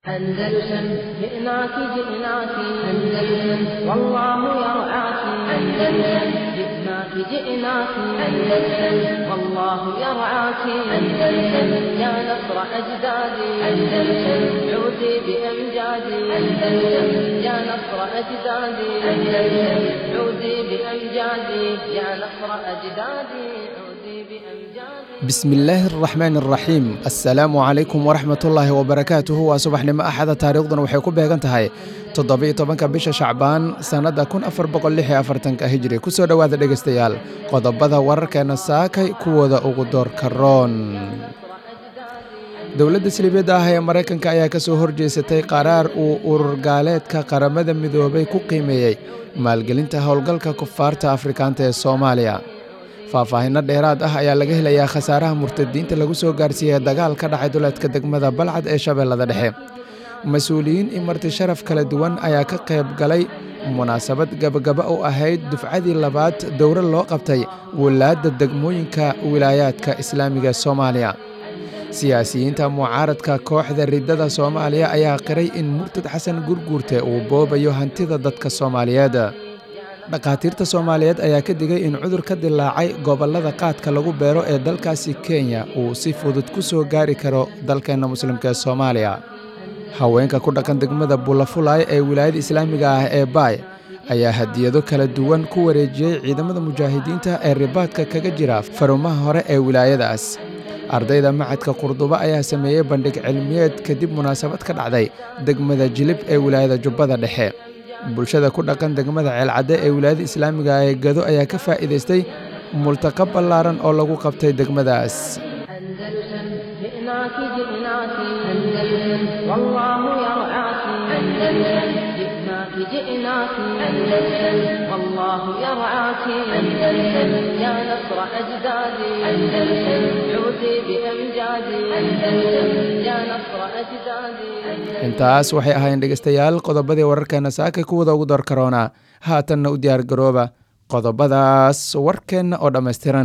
أندلسن جئناك جئناك أندلسن والله يرعاك أندلسن جئناك جئناك أندلسن والله يرعاك أندلسن يا نصر أجدادي أندلسن عودي بأمجادي أندلسن يا نصر أجدادي أندلسن عودي بأمجادي يا نصر أجدادي عودي بأمجادي bismillaahi araxmaan araxiim assalaamu calaykum waraxmatullaahi wabarakaatuhu waa subaxnimo axada taariikhduna waxay ku beegan tahay toddobiyo tobanka bisha shacbaan sannadda kun afar boqol lix iyo afartanka hijri kusoo dhowaada dhegaystayaal qodobada wararkeena saakay kuwooda ugu doorka roon dowladda silibyadda ah ee maraykanka ayaa ka soo horjeesatay qaraar uu urur gaaleedka qaramada midoobay ku qiimeeyey maalgelinta howlgalka kufaarta afrikaanta ee soomaaliya faahfaahinno dheeraad ah ayaa laga helayaa khasaaraha murtadiinta lagu soo gaarsiiyey dagaal ka dhacay duleedka degmada balcad ee shabeellada dhexe mas-uuliyiin iyo marti sharaf kala duwan ayaa ka qayb galay munaasabad gabagaba u ahayd dufcadii labaad dowro loo qabtay walaadda degmooyinka wilaayaadka islaamiga ee soomaaliya siyaasiyiinta mucaaradka kooxda riddada soomaaliya ayaa qiray in murtad xasan gurguurte uu boobayo hantida dadka soomaaliyeed dhakhaatiirta soomaaliyeed ayaa ka digay in cudur ka dilaacay gobollada qaadka lagu beero ee dalkaasi kenya uu si fudud ku soo gaari karo dalkeenna muslimka ee soomaaliya haweenka ku dhaqan degmada bulafulay ee wilaayada islaamiga ah ee baay ayaa hadiyado kala duwan ku wareejiyey ciidamada mujaahidiinta ee ribaadka kaga jira farumaha hore ee wilaayadaas ardayda macadka qurdubo ayaa sameeyey bandhig cilmiyeed kadib munaasabad ka dhacday degmada jilib ee wilaayada jubbada dhexe bulshada ku dhaqan degmada ceelcadde ee wilaayada islaamiga ee gado ayaa ka faa'iidaystay multaqa ballaaran oo lagu qabtay degmadaas أندلسن جئناك جئناك أندلسن والله يرعاك أندلسن جئناك جئناك أندلسن والله يرعاك أندلسن يا نصر أجدادي أندلسن عودي بأمجادي أندلسن يا نصر أجدادي intaas waxay ahaayeen dhegaystayaal qodobadii wararkeena saakay kuwada ugu door karoona haatanna u diyaar garooba qodobadaas warkeenna oo dhammaystiran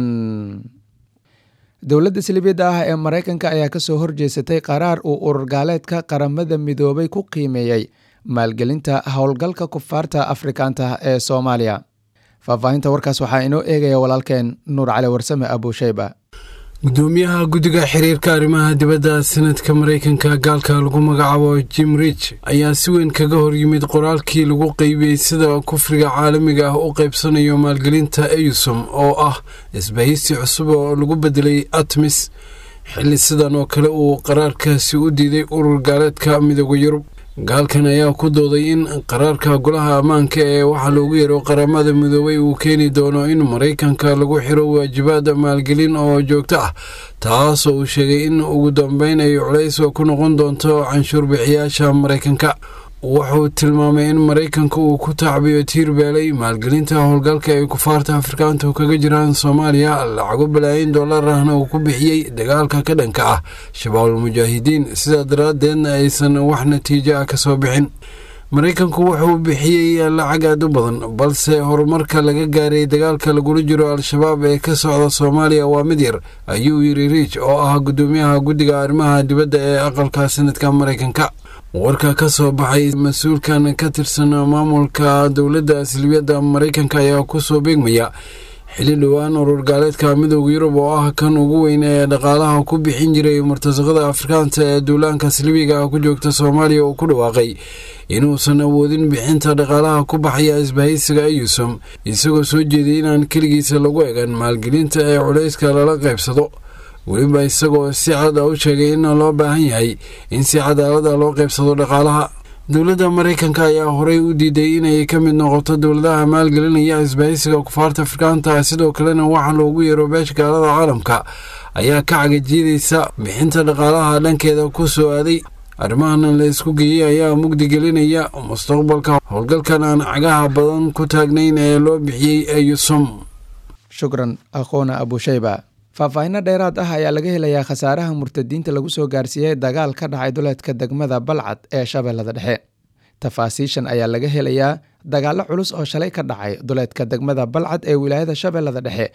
dowladda silibiyadda ah ee maraykanka ayaa ka soo horjeesatay qaraar uu urur gaaleedka qaramada midoobay ku qiimeeyey maalgelinta howlgalka kufaarta afrikaanta ee soomaaliya faahfaahinta warkaas waxaa inoo eegaya walaalkeen nuur cali warsame abuusheyba gudoomiyaha guddiga xiriirka arrimaha dibadda sanadka maraykanka gaalka lagu magacaabo jim rich ayaa si weyn kaga hor yimid qoraalkii lagu qeybiyey sida kufriga caalamiga ah u qaybsanayo maalgelinta eyusom oo ah isbahaysi cusub oo lagu bedelay atmis xilli sidan oo kale uu qaraarkaasi u diiday urur gaaleedka midooda yurub gaalkan ayaa ku dooday in qaraarka golaha ammaanka ee waxaa loogu yeero qaramada midoobay uu keeni doono in maraykanka lagu xiro waajibaad maalgelin oo joogto ah taasoo uu sheegay in ugu dambeyn ay culays ku noqon doonto canshuur bixiyaasha maraykanka wuxuu tilmaamay in maraykanka uu ku tacbiyo tiir beelay maalgelinta howlgalka ay kufaarta afrikaantu kaga jiraan soomaaliya lacago balaayin dollar ahna uu ku bixiyey dagaalka ka dhanka ah shabaabul mujaahidiin sidaa daraaddeedna aysan wax natiijo ah ka soo bixin maraykanku wuxuu bixiyey lacag aad u badan balse horumarka laga gaaray dagaalka lagula jiro al-shabaab ee ka socda soomaaliya waa mid yar ayuu yiri riich oo ah gudoomiyaha guddiga arrimaha dibadda ee aqalka sanadka maraykanka warka ka soo baxay mas-uulkan ka tirsan maamulka dowladda silibiyadda maraykanka ayaa kusoo beegmaya xilli dhowaan urur gaaleedka midooda yurub oo ah kan ugu weyn ee dhaqaalaha ku bixin jiray murtasaqada afrikaanta ee duulaanka silibiga ku joogta soomaaliya uu ku dhawaaqay inuusan awoodin bixinta dhaqaalaha ku baxaya isbahaysiga eyusom isagoo soo jeeday inaan keligiisa lagu egan maalgelinta ee culayska lala qaybsado weliba isagoo si cad a u sheegay in loo baahan yahay in si cadaalada loo qaybsado dhaqaalaha dowladda maraykanka ayaa horey u diiday inay ka mid noqoto dowladaha maalgelinaya isbahaysiga kufaarta afrikaanta sidoo kalena waxaa loogu yeero beesha gaalada caalamka ayaa ka cagajiidaysa bixinta dhaqaalaha dhankeeda ku soo aaday arrimahan la isku geeyey ayaa mugdi gelinaya mustaqbalka howlgalkan aan cagaha badan ku taagnayn ee loo bixiyey eyusom shukran aqoona abuusheyba faahfaahinno dheeraad ah ayaa laga helayaa khasaaraha murtadiinta lagu soo gaarsiiyey dagaal ka dhacay duleedka degmada balcad ee shabeellada dhexe tafaasiishan ayaa laga helayaa dagaallo culus oo shalay ka dhacay duleedka degmada balcad ee wilaayada shabeellada dhexe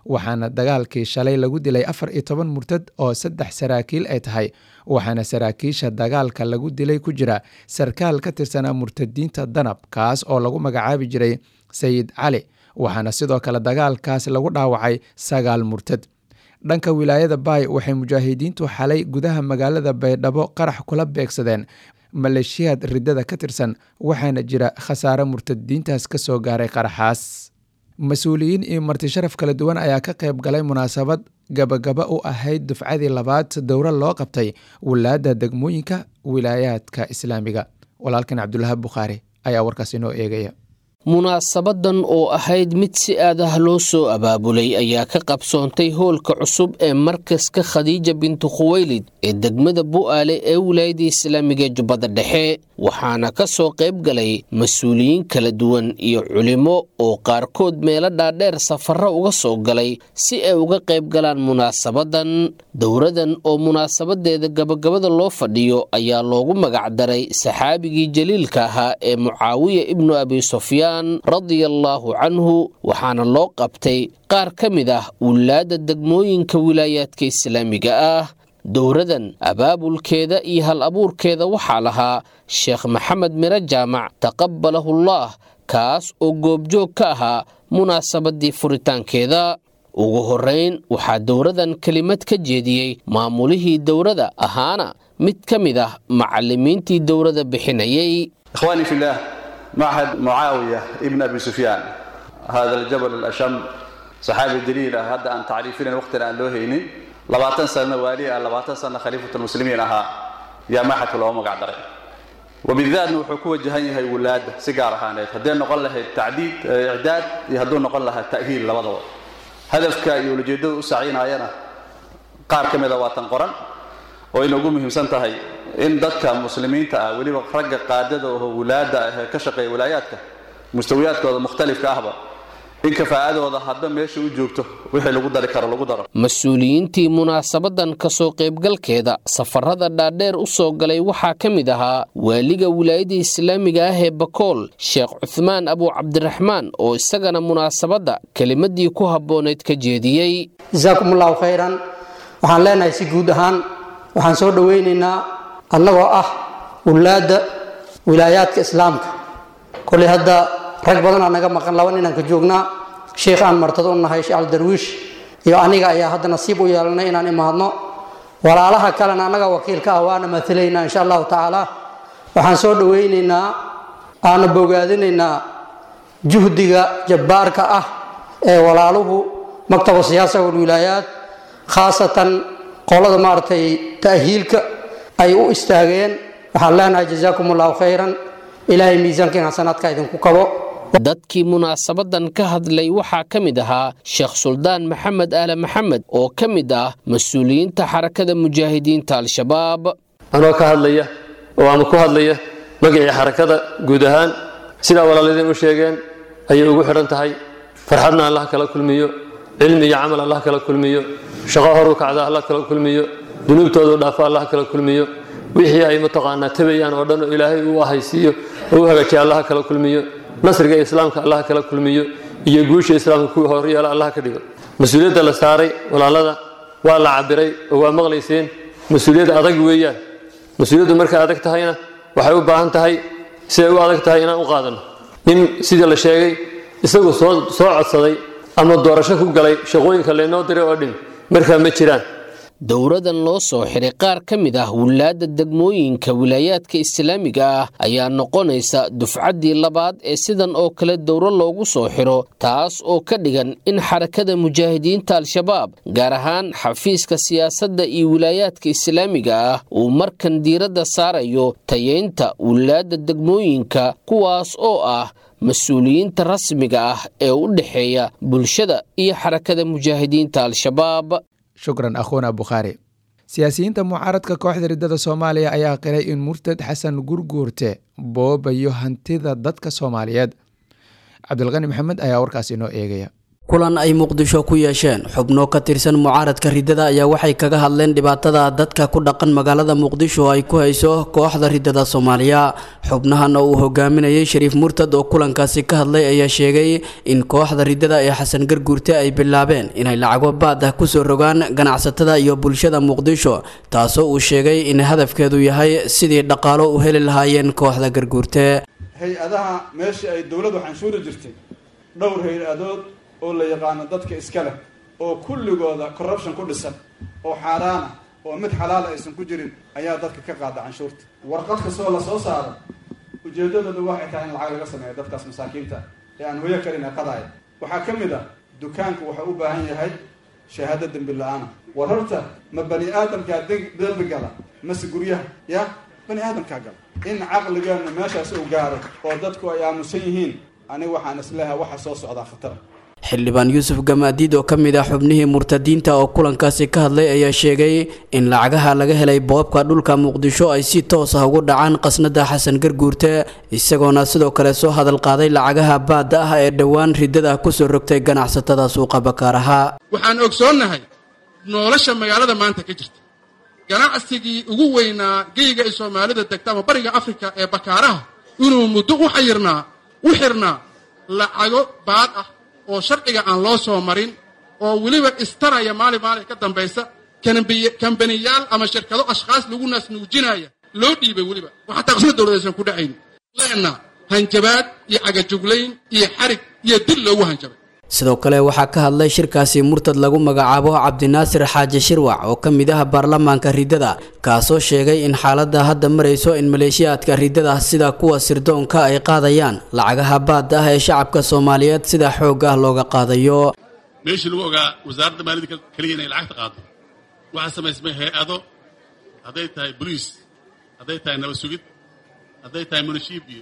waxaana dagaalkii shalay lagu dilay afar iyo toban murtad oo saddex saraakiil ay tahay waxaana saraakiisha dagaalka lagu dilay ku jira sarkaal ka tirsanaa murtadiinta danab kaas oo lagu magacaabi jiray sayid cali waxaana sidoo kale dagaalkaas lagu dhaawacay sagaal murtad dhanka wilaayada baay waxay mujaahidiintu xalay gudaha magaalada baydhabo qarax kula beegsadeen maleeshiyaad riddada ka tirsan waxaana jira khasaare murtadiintaas ka soo gaaray qaraxaas mas-uuliyiin iyo marti sharaf kala duwan ayaa ka qayb galay munaasabad gabagaba u ahayd dufcadii labaad dowro loo qabtay wilaadda degmooyinka wilaayaadka islaamiga walaalkan cabdulahab bukhaari ayaa warkaas inoo eegaya munaasabadan oo ahayd mid si aad ah loo soo abaabulay ayaa ka qabsoontay hoolka cusub ee markaska khadiija bintu khuweylid ee degmada bu'aale ee wilaayada islaamiga jubbada dhexe waxaana ka soo qayb galay mas-uuliyiin kala duwan iyo culimo oo qaarkood meelo dhaadheer safarro uga soo galay si ay uga qayb galaan munaasabadan dowradan oo munaasabadeeda gabagabada loo fadhiyo ayaa loogu magacdaray saxaabigii jaliilka ahaa ee mucaawiya ibnu abi sufyaan radiallaahu canhu waxaana loo qabtay qaar ka mid ah wilaadda degmooyinka wilaayaadka islaamiga ah dowradan abaabulkeeda iyo hal abuurkeeda waxaa lahaa sheekh maxamed miro jaamac taqabalahullaah kaas oo goobjoog ka ahaa munaasabadii furitaankeeda ugu horrayn waxaa dowradan kelimad ka jeediyey maamulihii dowrada ahaana mid ka mid ah macallimiintii dowrada bixinayay معهد معاوية ابن أبي سفيان هذا الجبل الأشم صحابي دليل هذا أن تعريفين وقت الآن لوهيني لباتن سنة والي لباتن سنة خليفة المسلمين أها يا محة الأمة قاعدة وبالذات وحكوة جهنية هي ولاد سيجارة هانيت هدين نقول لها التعديد إعداد يهدون نقول لها التأهيل لبضوء هدفك يولجيدو سعينا أينا قار كم إذا واتن قرن وإنه قوم مهمسان تهي in dadka muslimiinta ah weliba ragga qaadada oo wulaada ah ka shaqeeya wilaayaadka mustawiyaadkooda mukhtalifka ahba in kafaa'adooda hadba meesha u joogto wixii lagu dari karo lagu daro mas-uuliyiintii munaasabadan kasoo qaybgalkeeda safarada dhaadheer u soo galay waxaa ka mid ahaa waaliga wilaayada islaamiga ah ee bakool sheekh cuhmaan abu cabdiraxmaan oo isagana munaasabadda kelimadii ku habbooneyd ka jeediyey jasaakum allahu khayran waxaan leenahay si guud ahaan waxaan soo dhoweynaynaa annagoo ah wulaadda wilaayaadka islaamka koley hadda rag badanaa naga maqan laba ninaan ka joognaa sheikh aan martado u nahay sheekh aldarwiish iyo aniga ayaa hadda nasiib u yeelanay inaan imaadno walaalaha kalena annaga wakiilka ah waana matalaynaa insha allahu tacaala waxaan soo dhoweynaynaa aana bogaadinaynaa juhdiga jabbaarka ah ee walaaluhu maktaba siyaasa walwilaayaat khaasatan qolada maaragtay ta'hiilka ay u istaageen waxaan leenahay jazaakum allahu khayran ilaahay miisaankiin xasanaadka idinku kabo dadkii munaasabadan ka hadlay waxaa ka mid ahaa sheekh suldaan maxamed aale maxamed oo ka mid ah mas-uuliyiinta xarakada mujaahidiinta al-shabaab anoo ka hadlaya oo ama ku hadlaya magacii xarakada guud ahaan sidaa walaaladiin u sheegeen ayay ugu xidhan tahay farxadna allah kala kulmiyo cilmi iyo camal allah kala kulmiyo shaqo horu kacda allah kala kulmiyo dunuubtoodu dhaafo allah kala kulmiyo wixii ay mataqaanaa tabayaan oo dhan oo ilaahay uu ahaysiiyo oo u hagaajiya allah kala kulmiyo nasriga islaamka allah kala kulmiyo iyo guusha islaamka kuwii horyeela allah ka dhigo mas-uuliyadda la saaray walaalada waa la cabiray oo waa maqlayseen mas-uuliyad adag weeyaan mas-uuliyaddu markay adag tahayna waxay u baahan tahay siday u adag tahay inaan u qaadanno nin sidii la sheegay isagu soo soo codsaday ama doorasho ku galay shaqooyinka laynoo diray oo dhin markaa ma jiraan dowradan loo soo xiray qaar ka mid ah wilaadda degmooyinka wilaayaadka islaamiga ah ayaa noqonaysa dufcaddii labaad ee sidan oo kale dowro loogu soo xiro taas oo ka dhigan in xarakada mujaahidiinta al-shabaab gaar ahaan xafiiska siyaasadda iyo wilaayaadka islaamiga ah uu markan diiradda saarayo tayeynta wilaadda degmooyinka kuwaas oo ah mas-uuliyiinta rasmiga ah ee u dhexeeya bulshada iyo xarakada mujaahidiinta al-shabaab shukran akhuuna bukhaari siyaasiyiinta mucaaradka kooxda riddada soomaaliya ayaa qiray in murtad xasan gurguurte boobayo hantida dadka soomaaliyeed cabdilqani maxamed ayaa warkaas inoo eegaya kulan ay muqdisho ku yeesheen xubno ka tirsan mucaaradka riddada ayaa waxay kaga hadleen dhibaatada dadka ku dhaqan magaalada muqdisho ay ku hayso kooxda riddada soomaaliya xubnahan oo uu hogaaminayay shariif murtad oo kulankaasi ka hadlay ayaa sheegay in kooxda riddada ee xasan garguurte ay bilaabeen inay lacago baad ah kusoo rogaan ganacsatada iyo bulshada muqdisho taasoo uu sheegay in hadafkeedu yahay sidii dhaqaalo u heli lahaayeen kooxda garguurte hay-adaha meeshii ay dowladdu canshuuri jirtay dhowr hay-adood oo la yaqaano dadka iska leh oo kulligooda corruption ku dhisan oo xaaraana oo mid xalaala aysan ku jirin ayaa dadka ka qaada canshuurta warqad kastoo la soo saaro ujeedadooda waxay tahay in lacag laga sameeyo dadkaas masaakiinta ee aan hoyo karin aqadaaya waxaa ka mid ah dukaanku wuxuu u baahan yahay shahaado dembi la-aana war horta ma bani aadamkaa dembi gala mase guryaha ya bani aadamkaa gala in caqligeenu meeshaas uu gaaro oo dadku ay aamusan yihiin aniga waxaan isleehay waxa soo socdaa khatara xildhibaan yuusuf gamaadiid oo ka mid ah xubnihii murtadiinta oo kulankaasi ka hadlay ayaa sheegay in lacagaha laga helay boobka dhulka muqdisho ay si toos ah ugu dhacaan qasnada xasan garguurte isagoona sidoo kale soo hadal qaaday lacagaha baadda ah ee dhowaan riddada kusoo rogtay ganacsatada suuqa bakaaraha waxaan ogsoonnahay nolosha magaalada maanta ka jirta ganacsigii ugu weynaa geyga ay soomaalida degta ama bariga afrika ee bakaaraha inuu muddo u xayirnaa u xirnaa lacago baad ah oo sharciga aan loo soo marin oo weliba istaraya maalin maalin ka dambaysa kambaniyaal ama shirkado ashkhaas lagu naasnuujinaya loo dhiibay weliba oo xataa qisma dowladaysan ku dhacayn leenna hanjabaad iyo cagajuglayn iyo xarig iyo dil loogu hanjabay sidoo kale waxaa ka hadlay shirkaasi murtad lagu magacaabo cabdinaasir xaaji shirwac oo ka mid ah baarlamaanka riddada kaasoo sheegay in xaaladda hadda marayso in maleeshiyaadka riddada sida kuwa sirdoonka ay qaadayaan lacagaha baadda ah ee shacabka soomaaliyeed sida xoog ah looga qaadayo meeshii lagu ogaa wasaaradda maaliyadda keliya inay lacagta qaado waxaa samaysmay hay-ado hadday tahay boliis hadday tahay nabad sugid hadday tahay munishiib iyo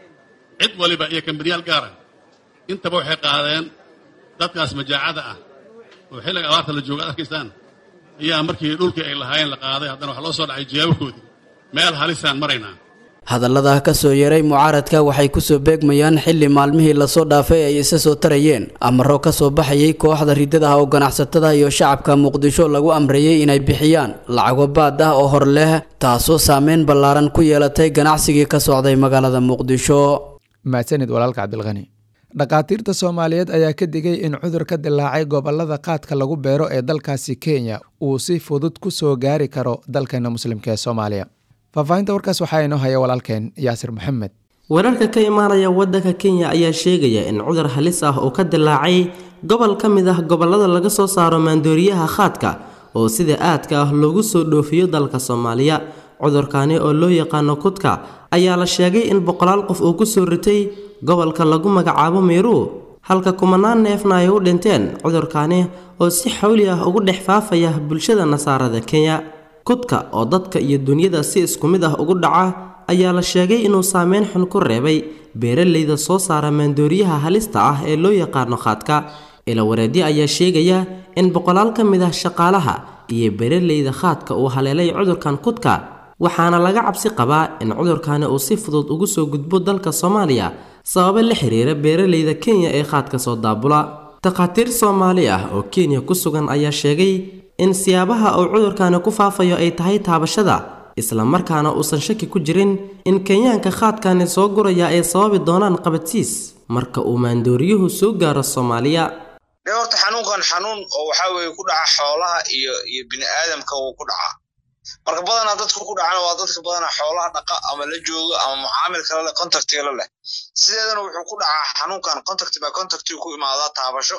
cid waliba iyo kambaniyaal gaara intaba waxay qaadeen dadkaas majaacada ah oo xilliga abaarta la jooga ad arkaysaan ayaa markii dhulkii ay lahaayeen la qaaday haddana waxaa loo soo dhacay jiyaabahoodii meel halisaan maraynaa hadallada ka soo yeeray mucaaradka waxay kusoo beegmayaan xilli maalmihii lasoo dhaafay ay isa soo tarayeen amaro ka soo baxayay kooxda riddada ah oo ganacsatada iyo shacabka muqdisho lagu amreeyey inay bixiyaan lacago baad ah oo hor leh taasoo saameyn ballaaran ku yeelatay ganacsigii ka socday magaalada muqdisho mahadsanid walaalka cabdilqani dhakhaatiirta soomaaliyeed ayaa ka digay in cudur ka dilaacay gobolada qaadka lagu beero ee dalkaasi kenya uu si fudud ku soo gaari karo dalkeena muslimka ee soomaaliya faahfaahinta warkaas waxaa inoo haya walaalkeen yaasir maxamed wararka ka imaanaya waddanka kenya ayaa sheegaya in cudur halis ah oo ka dilaacay gobol ka mid ah gobollada laga soo saaro maandooriyaha khaadka oo sida aadka ah loogu soo dhoofiyo dalka soomaaliya cudurkani oo loo yaqaano kudka ayaa la sheegay in boqolaal qof uu kusoo ritay gobolka lagu magacaabo meeruu halka kumanaan neefna ay u dhinteen cudurkani oo si xawli ah ugu dhex faafaya bulshada nasaarada kenya kudka oo dadka iyo dunyada si isku mid ah ugu dhaca ayaa la sheegay inuu saameyn xun ku reebay beeralayda soo saara maandooriyaha halista ah ee loo yaqaano khaadka ilawareedyo ayaa sheegaya in boqolaal ka mid ah shaqaalaha iyo beeralayda khaadka uu haleelay cudurkan kudka waxaana laga cabsi qabaa in cudurkani uu si fudud ugu soo gudbo dalka soomaaliya sababo la xiriira beeralayda kenya ee khaadka soo daabula takhaatiir soomaali ah oo kenya ku sugan ayaa sheegay in siyaabaha uu cudurkani ku faafayo ay tahay taabashada islamarkaana uusan shaki ku jirin in kenyaanka khaadkani soo guraya ay sababi doonaan qabadsiis marka uu maandooriyuhu soo gaaro soomaaliya de horta xanuunkan xanuun oo waxaa weeye ku dhaca xoolaha iyo iyo bini aadamka wuu ku dhacaa marka badanaa dadka ku dhacana waa dadka badanaa xoolaha dhaqa ama la joogo ama mucaamil kale leh contactiga leh sideedana wuxuu ku dhacaa xanuunkan contact by contact ku imaadaa taabasho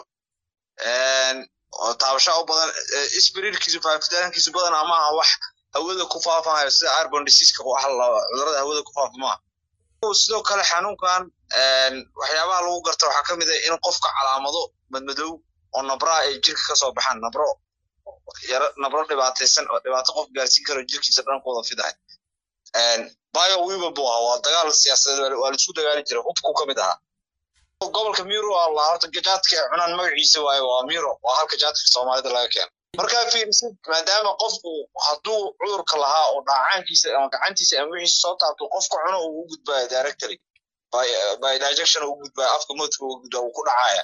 oo taabasho u badan spirirkiisu faafitaankiisu badanaa maaha wax hawada ku faafayo sida arbon diseaseka wax cudurada hawada ku faafa maaha sidoo kale xanuunkan waxyaabaha lagu garta waxaa ka mid ah in qofka calaamado madmadow oo nabraa ay jirka kasoo baxaan nabro yaro nabro dhibaataysan oo dhibaato qof gaarsiin karo jirkiisa dhan ku wada fidahay bio wiban buu ahaa waa dagaal siyaasadeed waa laisku dagaalin jiray hubku ka mid ahaa gobolka miro alla horta jaadka ay cunaan magaciisa waaye waa miro waa halka jaadka soomaalida laga keeno markaa fiirisid maadaama qofku hadduu cudurka lahaa oo dhaacaankiisa ama gacantiisa ama wixiisa soo taabto qofka cuno uu u gudbaayo directory by dijection uu gudbaayo afka moodka uu gudbaa uu ku dhacaya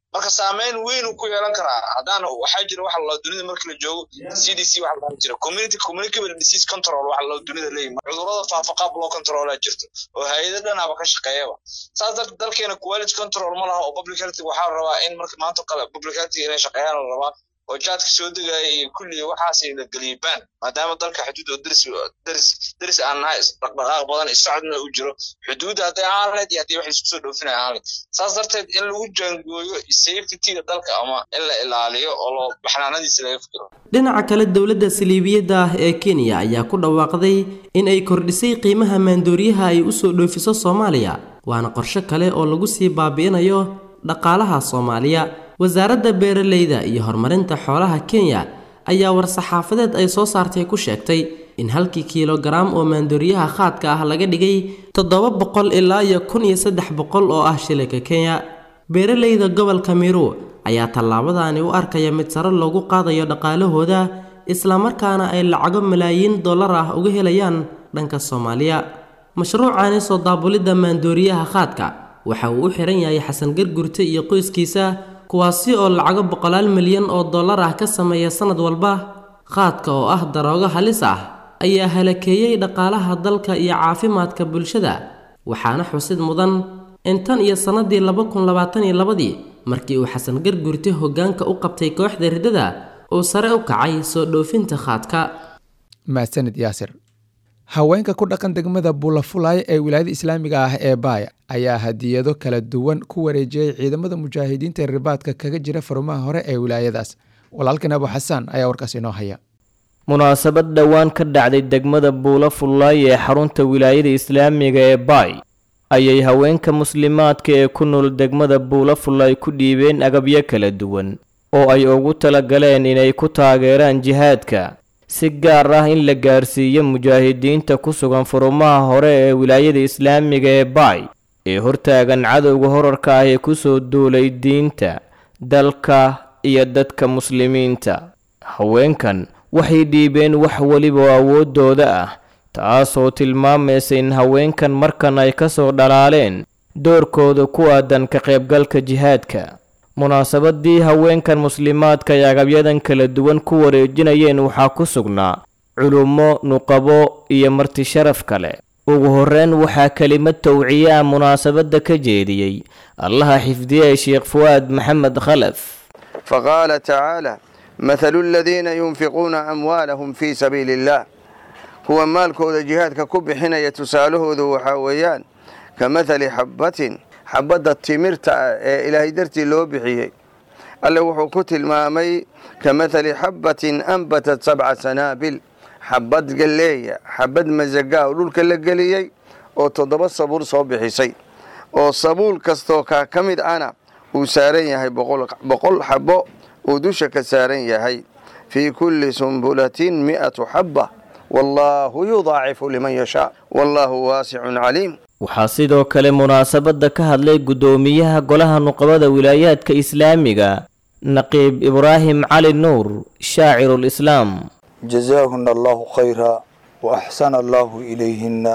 marka saameyn weyn uu ku yeelan karaa haddaan waxaa jira waxa la dunida marka la joogo c d c waxa la jira community communicable disease control waxa la dunida leeyahay cudurrada faafa qaab loo controlaa jirto oo hay-ado dhanaba ka shaqeeyaba saas darteed dalkeena quality control ma laha oo public health waxaa la rabaa in marka maanta kale public health inay shaqeeyaan la rabaa oo jaadka soo degaya iyo kulli waxaas la geliyay baan maadaama dalka xuduud oo deris deris deris aan nahay dhaqdhaqaaq badan isocodna uu jiro xuduudda hadday ahaan lahayd iyo haddii wax isku soo dhoofinaya ahaan lahayd saas darteed in lagu jaangooyo safetyga dalka ama in la ilaaliyo oo loo baxnaanadiisa laga fikiro dhinaca kale dowladda saliibiyadda ah ee kenya ayaa ku dhawaaqday in ay kordhisay qiimaha maandooriyaha ay u soo dhoofiso soomaaliya waana qorshe kale oo lagu sii baabi'inayo dhaqaalaha soomaaliya wasaaradda beeralayda iyo horumarinta xoolaha kenya ayaa war-saxaafadeed ay soo saartay ku sheegtay in halkii kiilogaraam oo maandooriyaha khaadka ah laga dhigay toddoba boqol ilaa iyo kun iyo saddex boqol oo ah shilinka kenya beeralayda gobolka miru ayaa tallaabadaani u arkaya mid sare loogu qaadayo dhaqaalahooda islamarkaana ay lacago malaayiin dollar ah uga helayaan dhanka soomaaliya mashruucaani soo daabulidda maandooriyaha khaadka waxa uu u xiran yahay xasan gargurte iyo qoyskiisa kuwaasi oo lacago boqolaal milyan oo dollar ah ka sameeya sannad walba khaadka oo ah daroogo halis ah ayaa halakeeyey dhaqaalaha dalka iyo caafimaadka bulshada waxaana xusid mudan in tan iyo sannadii laba kun labaatan iyo labadii markii uu xasan gargurte hoggaanka u qabtay kooxda riddada uu sare u kacay soo dhoofinta khaadka mahadsanid yaasir haweenka ku dhaqan degmada bulafulay ee wilaayada islaamiga ah ee baaya ayaa hadiyado kala duwan ku wareejiyey ciidamada mujaahidiinta ribaadka kaga jira farumaha hore ee wilaayadaas walaalkan abu xasaan ayaa warkaas inoo haya munaasabad dhowaan ka dhacday degmada buula fullaay ee xarunta wilaayada islaamiga ee baay ayay haweenka muslimaadka ee ku nool degmada buula fullaay ku dhiibeen agabyo kala duwan oo ay ugu talagaleen inay ku taageeraan jihaadka si gaar ah in la gaarsiiyo mujaahidiinta ku sugan furumaha hore ee wilaayada islaamiga ee baay ee hortaagan cadowga horarka ah ee ku soo duulay diinta dalka iyo dadka muslimiinta haweenkan waxay dhiibeen wax weliba oo awooddooda ah taasoo tilmaamaysa in haweenkan markan ay ka soo dhalaaleen doorkooda ku aadan ka qaybgalka jihaadka munaasabadii haweenkan muslimaadka ay agabyadan kala duwan ku wareejinayeen waxaa ku sugnaa culummo nuqabo iyo marti sharaf kale ugu horreyn waxaa kelimad towciye ah munaasabadda ka jeediyey allaha xifdiyey sheekh fuwaad maxamed khalaf faqaala tacaala mathalu aladiina yunfiquuna amwaalahum fii sabiili illaah kuwa maalkooda jihaadka ku bixinaya tusaalahoodu waxaa weeyaan ka mathali xabbatin xabadda timirta ah ee ilaahay dartii loo bixiyey alle wuxuu ku tilmaamay ka mathali xabbatin anbatat sabca sanaabil xabad galleeya xabad masagaa oo dhulka la geliyey oo toddoba sabuul soo bixisay oo sabuul kastoo kaa ka mid ana uu saaran yahay boqol xabbo uu dusha ka saaran yahay fii kulli sumbulatin mi'atu xabba wallaahu yudaacifu liman yashaa wallaahu waasicun caliim waxaa sidoo kale munaasabadda ka hadlay guddoomiyaha golaha nuqabada wilaayaadka islaamiga naqiib ibraahim cali nuur shaacirulislaam jazaahuna allahu khayra wa axsana allahu ilayhinna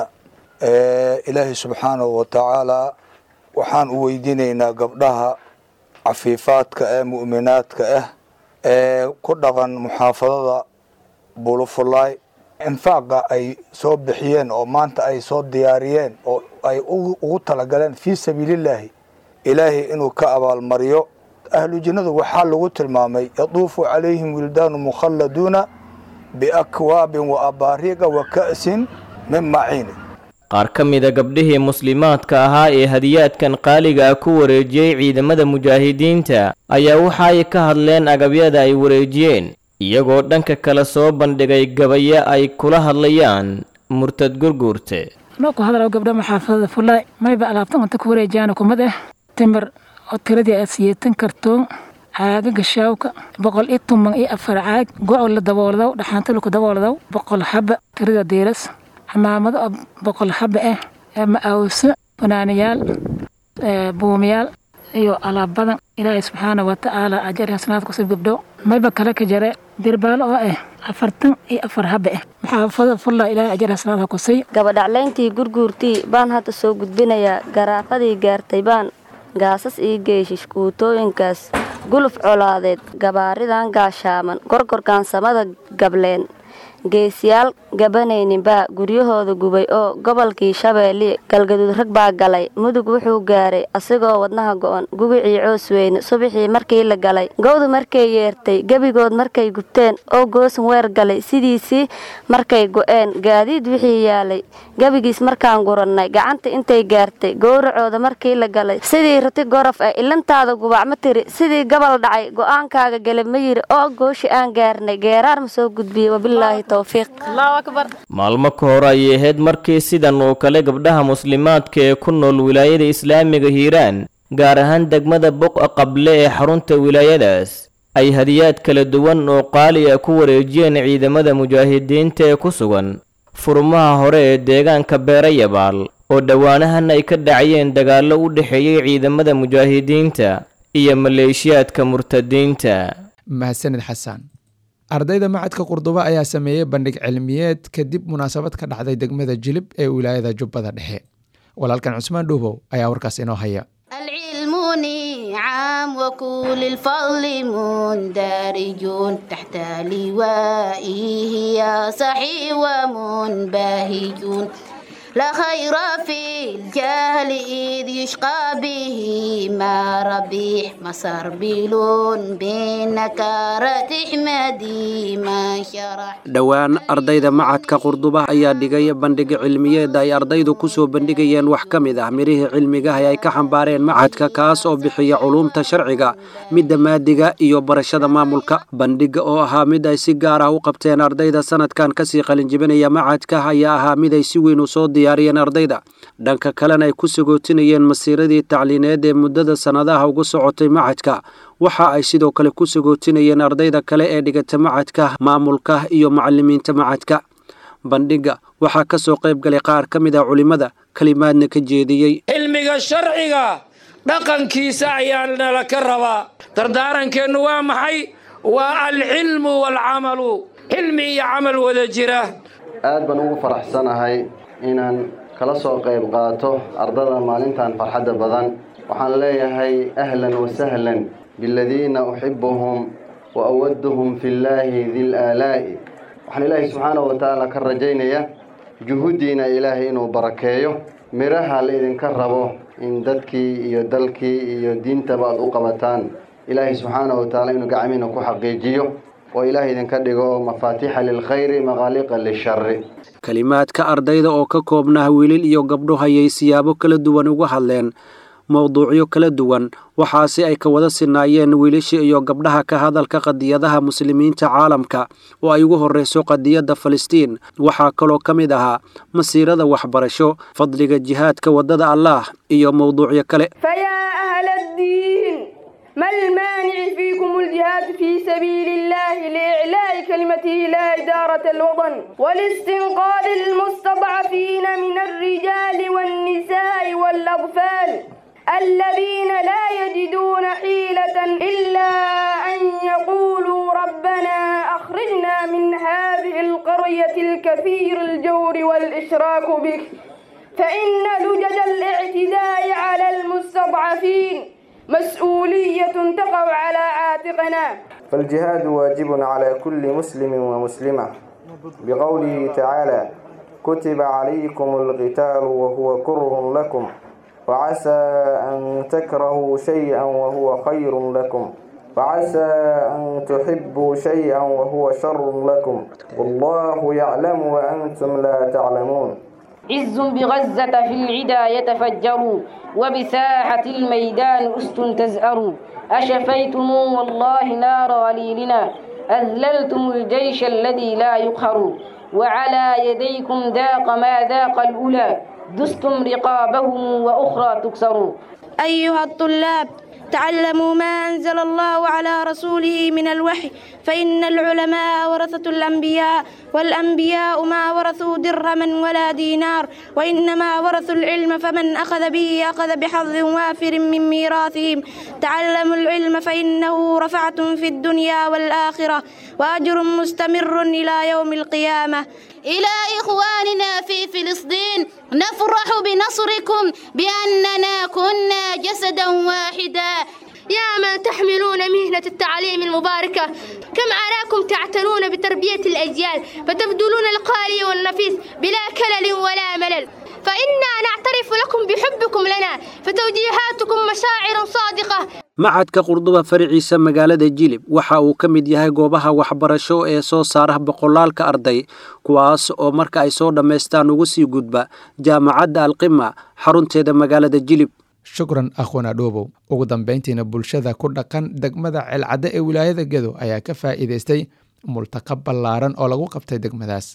ilaahay subxaanahu wa tacaalaa waxaan u weydiinaynaa gabdhaha cafiifaadka ee mu'minaadka ah ee ku dhaqan muxaafadada bulufulaay infaaqa ay soo bixiyeen oo maanta ay soo diyaariyeen oo ay ugu talagaleen fii sabiilillaahi ilaahay inuu ka abaalmariyo ahlu jinnadu waxaa lagu tilmaamay yaduufu calayhim wildaanu mukhalladuuna biakwaabin wa abaariiqa wa ka'sin min maciinin qaar ka mida gabdhihii muslimaadka ahaa ee hadiyaadkan qaaliga ah ku wareejiyey ciidamada mujaahidiinta ayaa waxa ay ka hadleen agabyada ay wareejiyeen iyagoo dhanka kale soo bandhigay gabayo ay kula hadlayaan murtad gurguurte anoo ku hadlayo gabdha maxaafadada fullaay mayba alaabtan cunto ku wareejiyaana kumad ah timir oo tiradii aad siyeetan kartoon caaga gashaawka boqol iyo tuman iyo afar caag go' la dabooldow dhaxaanta laku dabooldow boqol xaba tirada diiras xamaamado oo boqol xaba ah ma'awso fanaaniyaal buumiyaal iyo alaab badan ilaahay subxaana wa tacaala ajar xasanaad kusib gabdho mayba kale ka jare dirbaalo oo ah afartan iyo afar haba ah maxaafada fulla ilaahay ajar xasanaad ha kusay gabadhaclayntii gurguurtii baan hadda soo gudbinayaa garaafadii gaartay baan gaasas ii geeshish kuutooyinkaas guluf colaadeed gabaaridan gaashaaman gorgorgaansamada gableen geesiyaal gabanayninbaa guryahooda gubay oo gobolkii shabeelle galgaduud rag baa galay mudug wuxuu gaaray asigoo wadnaha go'on gubicii coosweyne subaxii markii la galay gowdu markay yeertay gebigood markay gubteen oo goosan weer galay sidiisii markay go'een gaadiid wixii yaalay gebigiis markaan gurannay gacanta intay gaartay gowracooda markii la galay sidii rati gorof ah ilantaada gubac ma tiri sidii gabal dhacay go'aankaaga gele ma yiri oo gooshi aan gaarnay geeraar ma soo gudbiyey wabilaahi maalmo ka hor ayay ahayd markii sidan oo kale gabdhaha muslimaadka ee ku nool wilaayada islaamiga hiiraan gaar ahaan degmada boqa qable ee xarunta wilaayadaas ay hadiyaad kala duwan oo qaali ah ku wareejiyeen ciidamada mujaahidiinta ee ku sugan furmaha hore ee deegaanka beerayabaal oo dhowaanahan ay ka dhacayeen dagaallo u dhexeeyey ciidamada mujaahidiinta iyo maleeshiyaadka murtadiinta mahadsanid xasan ardayda macadka qurdubo ayaa sameeyey bandhig cilmiyeed kadib munaasabad ka dhacday degmada jilib ee wilaayada jubbada dhexe walaalkan cusmaan dhuubow ayaa warkaas inoo haya العلم نعم وكل الفضل مندرج تحت لوائه يا صحي ومنبهج لا خير في الجهل إذ يشقى به ما ربيح مسار بلون بنكارة احمدي ما شرح dhowaan ardayda macadka qurduba ayaa dhigay bandhig cilmiyeed ay ardaydu ku soo bandhigayeen wax ka mid ah mirihii cilmigaha ay ka xambaareen macadka kaas oo bixiya culuumta sharciga midda maadiga iyo barashada maamulka bandhiga oo ahaa mid ay si gaar ah u qabteen ardayda sanadkan kasii qalinjibinaya macadka ayaa ahaa mid ay si weyn u soo diyaariyeen ardayda dhanka kalena ay ku sagootinayeen masiiradii tacliineed ee muddada sannadaha ugu socotay macadka waxa ay sidoo kale ku sagootinayeen ardayda kale ee dhigata macadka maamulka iyo macalimiinta macadka bandhiga waxaa ka soo qayb galay qaar ka mid ah culimmada kelimaadna ka jeediyey cilmiga sharciga dhaqankiisa ayaa nala ka rabaa dardaarankeennu waa maxay waa alcilmu waalcamalu cilmi iyo camal wada jira aad baan ugu faraxsanahay inaan kala soo qayb qaato ardada maalintan farxadda badan waxaan leeyahay ahlan wasahlan biladiina uxibuhum wa awaduhum fi llaahi dil aalaa'i waxaan ilaahay subxaanahu wa tacaala ka rajaynaya juhuddiina ilaahay inuu barakeeyo midhaha la idinka rabo in dadkii iyo dalkii iyo diintaba aad u qabataan ilaahay subxaanahu wa tacaala inuu gacmiina ku xaqiijiyo oo ilaahay idinka dhigo mafaatiixa lilkhayri maqaaliqa lishari kelimaadka ardayda oo ka koobnaa wiilil iyo gabdho hayay siyaabo kala duwan uga hadleen mowduucyo kala duwan waxaase ay ka wada sinaayeen wiilasha iyo gabdhaha ka hadalka qadiyadaha muslimiinta caalamka oo ay ugu horreyso qadiyadda falastiin waxaa kaloo ka mid ahaa masiirada waxbarasho fadliga jihaadka waddada allaah iyo mowduucyo kale ما المانع فيكم الجهاد في سبيل الله لإعلاء كلمته لا إدارة الوطن والاستنقاذ المستضعفين من الرجال والنساء والأطفال الذين لا يجدون حيلة إلا أن يقولوا ربنا أخرجنا من هذه القرية الكثير الجور والإشراك بك فإن لجج الاعتداء على المستضعفين مسؤولية تقع على عاتقنا فالجهاد واجب على كل مسلم ومسلمة بقوله تعالى كتب عليكم القتال وهو كره لكم وعسى أن تكرهوا شيئا وهو خير لكم وعسى أن تحبوا شيئا وهو شر لكم والله يعلم وأنتم لا تعلمون عز بغزة في العدا يتفجر وبساحة الميدان أست تزأر أشفيتم والله نار غليلنا أذللتم الجيش الذي لا يقهر وعلى يديكم ذاق ما ذاق الأولى دستم رقابهم وأخرى تكسر أيها الطلاب تعلموا ما أنزل الله على رسوله من الوحي فإن العلماء ورثة الأنبياء والأنبياء ما ورثوا درهما ولا دينار وإنما ورثوا العلم فمن أخذ به أخذ بحظ وافر من ميراثهم تعلموا العلم فإنه رفعة في الدنيا والآخرة وأجر مستمر إلى يوم القيامة إلى إخواننا في فلسطين نفرح بنصركم بأننا كنا جسدا واحدا يا من تحملون مهنة التعليم المباركة كم عراكم تعتنون بتربية الأجيال فتبذلون القالي والنفيس بلا كلل ولا ملل فإنا نعترف لكم بحبكم لنا فتوجيهاتكم مشاعر صادقة macadka qurduba faraciisa magaalada jilib waxa uu ka mid yahay goobaha waxbarasho ee soo saara boqolaalka arday kuwaas oo marka ay soo dhammaystaan ugu sii gudba jaamacadda alqima xarunteeda magaalada jilib shukran akhwana dhoobow ugu dambayntiina bulshada ku dhaqan degmada ceelcadde ee wilaayada gedo ayaa ka faa'iidaystay multaqa ballaaran oo lagu qabtay degmadaas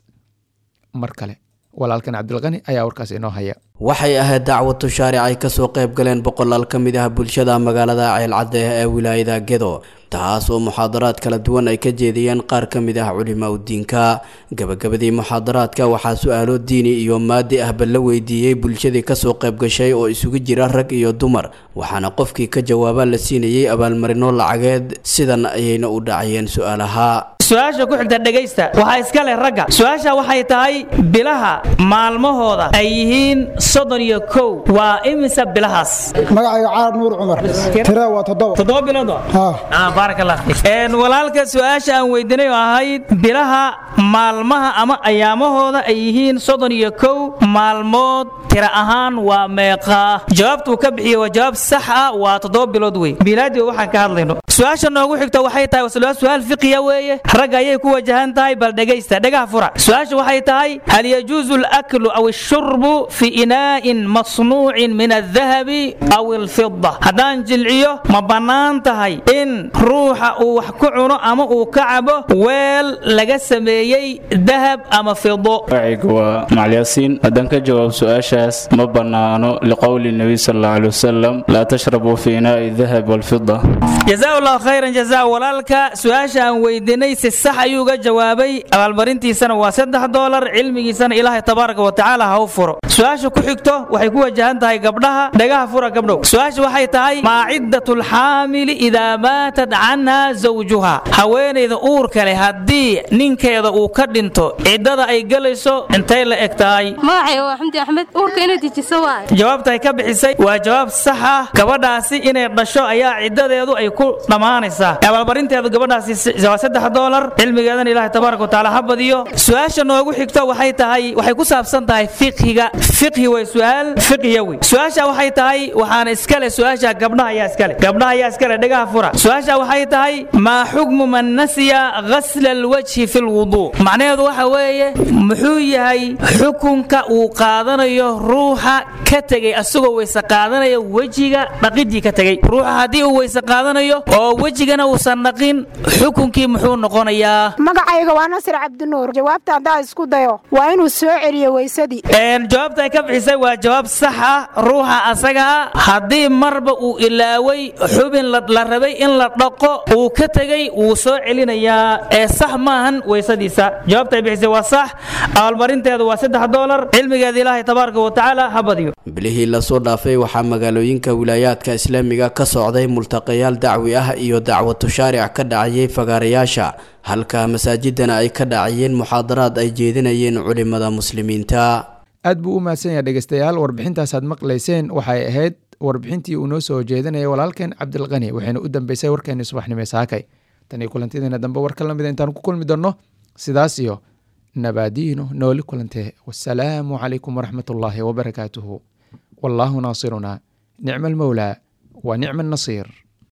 mar kale walaalkan cabdilqani ayaa warkaas inoo haya waxay ahayd dacwad tushaaric ay kasoo qayb galeen boqolaal ka mid ah bulshada magaalada ceelcadde ee wilaayada gedo taas oo muxaadaraad kala duwan ay ka jeediyeen qaar ka mid ah culimaa udiinka gabagabadii muxaadaraadka waxaa su-aalo diini iyo maadi ahba la weydiiyey bulshadii kasoo qayb gashay oo isugu jira rag iyo dumar waxaana qofkii ka jawaaba la siinayey abaalmarino lacageed sidan ayayna u dhacayeen su-aalaha su-aasha ku xigta dhegaysta waxaa iska leh ragga su-aasha waxay tahay bilaha maalmahooda ay yihiin soddon iyo kow waa imisa bilahaas magacayga caar nuur cumar tira waa toddoba toddoba bilood baarak allah fiik walaalka su-aasha aan weydiinay oo ahayd bilaha maalmaha ama ayaamahooda ay yihiin soddon iyo kow maalmood tira ahaan waa meeqaa jawaabtuu ka bixiyey waa jawaab sax ah waa toddoba bilood wey bilaadii waxaan ka hadlayno su-aasha noogu xigta waxay tahay waa su-aal fiqiya weeye ragga ayay ku wajahan tahay bal dhegaysta dhagaha fura su-aasha waxay tahay hal yajuusu alaklu aw ashurbu fi inaa'in masnuucin min aldahabi aw alfida haddaan jilciyo ma bannaan tahay in ruuxa uu wax ku cuno ama uu ka cabo weel laga sameeyey dahab ama fido magacaygu waa macalyaasiin haddaan ka jawaab su-aashaas ma bannaano liqowli nebiy sal allahu alay wasalam laa tashrabuu fi inaa'i dahab walfida jazaa allahu khayran jazaa walaalka su-aasha aan weydiinay si sax ayuu uga jawaabay abaalmarintiisana waa saddex doolar cilmigiisana ilaahay tabaaraka wa tacaala ha u furo su-aasha ku xigto waxay ku wajahan tahay gabdhaha dhagaha fura gabdhow su-aasha waxay tahay maa ciddatu lxaamili idaa maatat canha zawjuha haweenayda uurka leh haddii ninkeeda uu ka dhinto ciddada ay gelayso intay la eg tahay magacay waa xamdi axmed uurka inay dejiso waay jawaabta ay ka bixisay waa jawaab sax ah gabadhaasi inay dhasho ayaa ciddadeedu ay ku dhammaanaysaa abaalmarinteedu gabadhaasi waa saddex doolar cilmigeedana ilaahay tabaaraka watacaala ha badiyo su-aasha noogu xigto waxay tahay waxay ku saabsan tahay fiqhiga fiqhi way su-aal fiqhiya wey su-aasha waxay tahay waxaana iskale su-aasha gabdhaha ayaa iskale gabdhaha ayaa iskale dhagaha fura su-aasha waxay tahay maa xukmu man nasiya ghasla alwajhi fi lwuduu macnaheedu waxa weeye muxuu yahay xukunka uu qaadanayo ruuxa ka tegey asagoo weyse qaadanaya wejiga dhaqidii ka tegey ruuxa haddii uu weyse qaadanayo oo wejigana uusan dhaqin xukunkii muxuu noqonayaa magacayga waa nasir cabdinuur jawaabta haddaa isku dayo waa inuu soo celiyo weysadii jawaabta ay ka bixisay waa jawaab sax ah ruuxa asaga ah haddii marba uu ilaaway xubin la rabay in la dhaqo uu ka tegey wuu soo celinayaa ee sax maahan weysadiisa jawaabta ay bixisay waa sax abaalmarinteedu waa saddex doolar cilmigeeda ilaahay tabaaraka wa tacaala ha badiyo bilihii lasoo dhaafay waxaa magaalooyinka wilaayaadka islaamiga ka socday multaqayaal dacwi ah iyo dacwad tushaaric ka dhacayay fagaarayaasha halka masaajidana ay ka dhacayeen muxaadaraad ay jeedinayeen culimada muslimiinta aad buu u mahadsan yahay dhegeystayaal warbixintaasaad maqlayseen waxay ahayd warbixintii uu noo soo jeedinayay walaalkeen cabdilqani waxayna u dambeysay warkeenii subaxnimo saakay tan iyo kulantideena dambe warka lamida intaan ku kulmi doonno sidaas iyo nabaadiino nooli kulantee wasalaamu calaykum waraxmat ullaahi wabarakaatuhu wallaahu naasiruna nicma almowlaa wa nicma annasiir